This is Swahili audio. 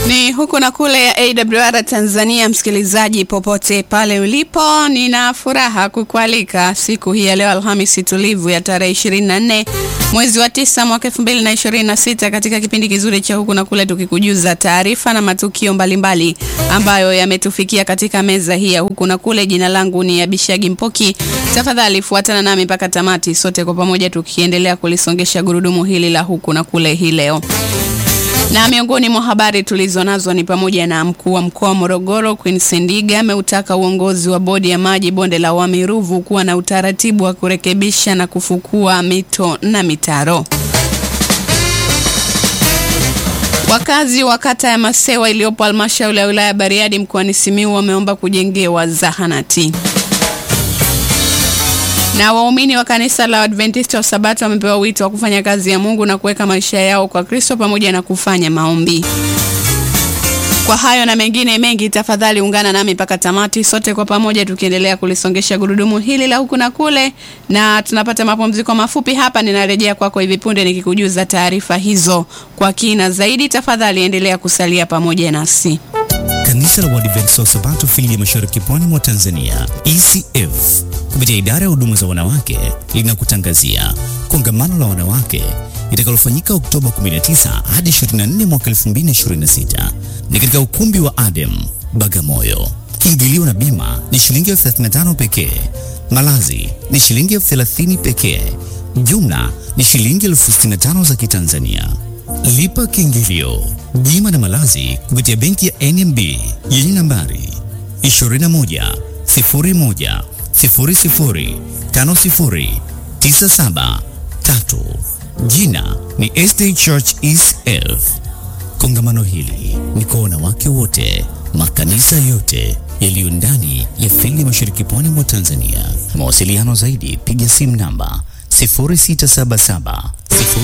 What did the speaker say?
Ni huku na kule ya AWR Tanzania. Msikilizaji popote pale ulipo, nina furaha kukualika siku hii ya leo Alhamisi tulivu ya tarehe 24 mwezi wa tisa mwaka 2026 katika kipindi kizuri cha huku na kule, tukikujuza taarifa na matukio mbalimbali mbali ambayo yametufikia katika meza hii ya huku na kule. Jina langu ni Abishagi Mpoki. Tafadhali fuatana nami mpaka tamati, sote kwa pamoja tukiendelea kulisongesha gurudumu hili la huku na kule hii leo na miongoni mwa habari tulizo nazo ni pamoja na mkuu wa mkoa wa Morogoro Queen Sendiga ameutaka uongozi wa bodi ya maji bonde la Wami Ruvu kuwa na utaratibu wa kurekebisha na kufukua mito na mitaro. Wakazi wa kata ya Masewa iliyopo halmashauri ya wilaya ya Bariadi mkoani Simiyu wameomba kujengewa zahanati na waumini wa kanisa la Adventista wa Sabato wamepewa wito wa kufanya kazi ya Mungu na kuweka maisha yao kwa Kristo pamoja na kufanya maombi. Kwa hayo na mengine mengi, tafadhali ungana nami mpaka tamati, sote kwa pamoja tukiendelea kulisongesha gurudumu hili la huku na kule, na tunapata mapumziko mafupi hapa. Ninarejea kwako kwa hivi punde nikikujuza taarifa hizo kwa kina zaidi. Tafadhali endelea kusalia pamoja nasi. Kanisa la Waadventista wa Sabato fili ya Mashariki Pwani mwa Tanzania ECF kupitia idara ya huduma za wanawake linakutangazia kongamano la wanawake litakalofanyika Oktoba 19 hadi 24 mwaka 2026 ni katika ukumbi wa Adem Bagamoyo. Kiingilio na bima ni shilingi elfu 35 pekee. Malazi ni shilingi elfu 30 pekee. Jumla ni shilingi elfu 65 za Kitanzania. Lipa kiingilio, bima na malazi kupitia benki ya NMB yenye nambari 21 01 00 50 97 3. Jina ni SD Church ECF. Kongamano hili ni kwa wanawake wote, makanisa yote yaliyo ndani ya fili Mashariki Pwani mwa Tanzania. Mawasiliano zaidi, piga simu namba 0677